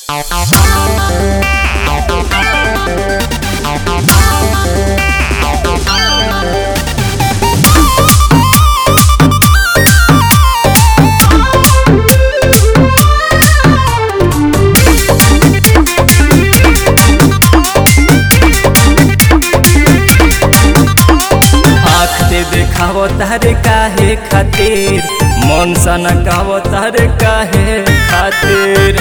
आँख दे देखाव तारे काहे खातिर मन सन गाव तारे काहे खातिर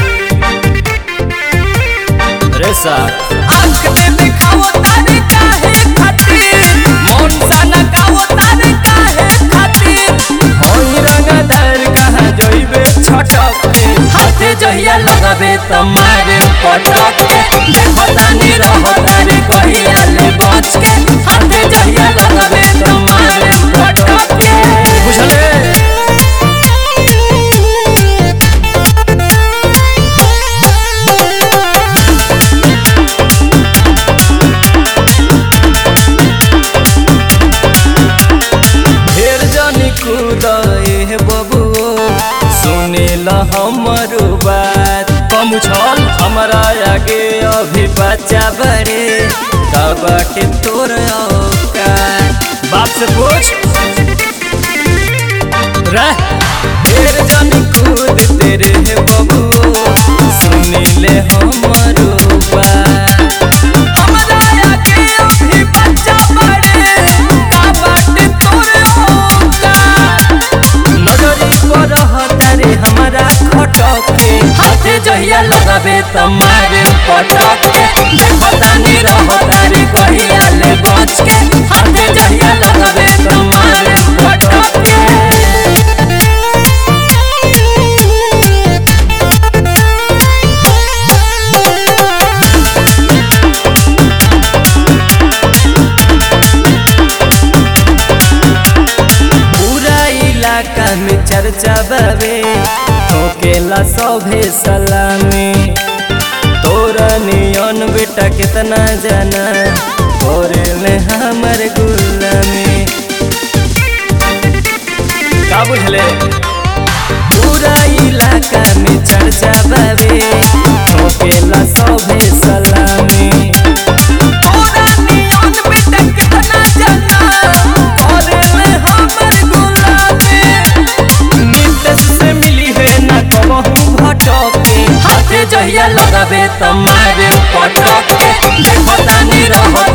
रे साथ आँख दे देखाव तारे काहे खातिर मन सन गाव तारे काहे खातिर होई रंगदार कहाँ जइबे छटक के हाथे जहिया लगाबे त मारे पटक के देखो तानी रहो तारे कहिया ले बच के हाथे जहिया लगाबे त मारे पटक के बुझले ढेर जनी कुदे बबुओ सुनिल हमर बात कम छल हमरा आगे अभी बच्चा बड़े बाटे तोर औकात बाप से पूछ रह ढेर जनी कूद तेरे बबुओ सुनिले हमर बात हमरा आगे अभी बच्चा बड़े का बाटे तोर औकात नजरी पर तारे हमारा खटके हाथे जहिया लगाबे त मारे पटके देखो तानी रहो तारे कहिया ले बच के हाथे जहिया लगाबे त मारे पटके पूरा इलाका में चर्चा बाबे ठोकेला सभे सलामी तोरा नियन बेटा कितना जाना ले हमर गुलामी का बुझले पूरा इलाका में चर्चा बाबे ठोकेला सभे सलामी तोरा नियन बेटा कितना जाना ले हमर गुलामी नीतीश से मिली है ना कहूँ भटके हाथे जहिया लगाबे त मारे पटके देखो तानी रहो